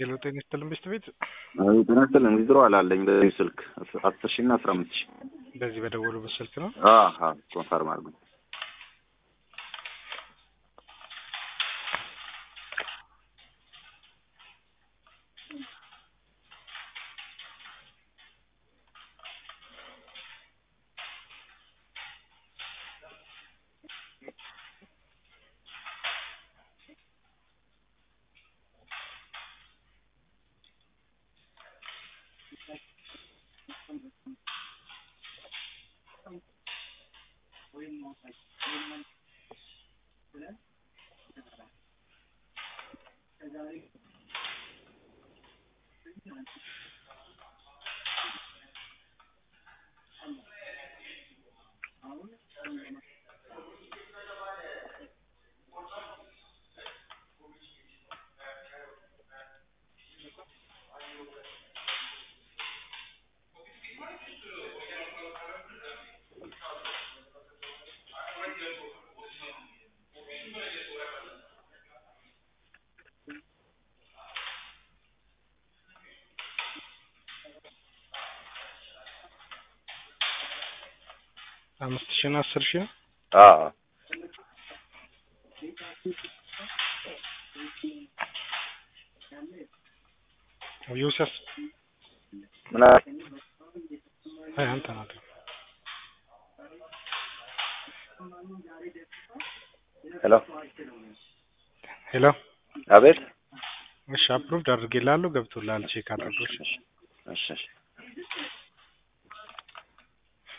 ሄሎ ጤና ይስጥልን ቤስት ቤት ጤና ይስጥልን ዊዝድሮ አላለኝ በዚህ ስልክ አስር ሺህ እና አስራ አምስት ሺህ በዚህ በደወሉበት ስልክ ነው። ኮንፈርም አድርጉ። አምስት ሺህ እና አስር ሺህ ነው። አዎ ዮሴፍ ምን አለ? አይ አንተ ናት። ሄሎ ሄሎ አቤት። እሺ አፕሩቭድ አድርጌልሃለሁ ገብቶልሃል። ቼክ አድርገው። እሺ። እሺ እሺ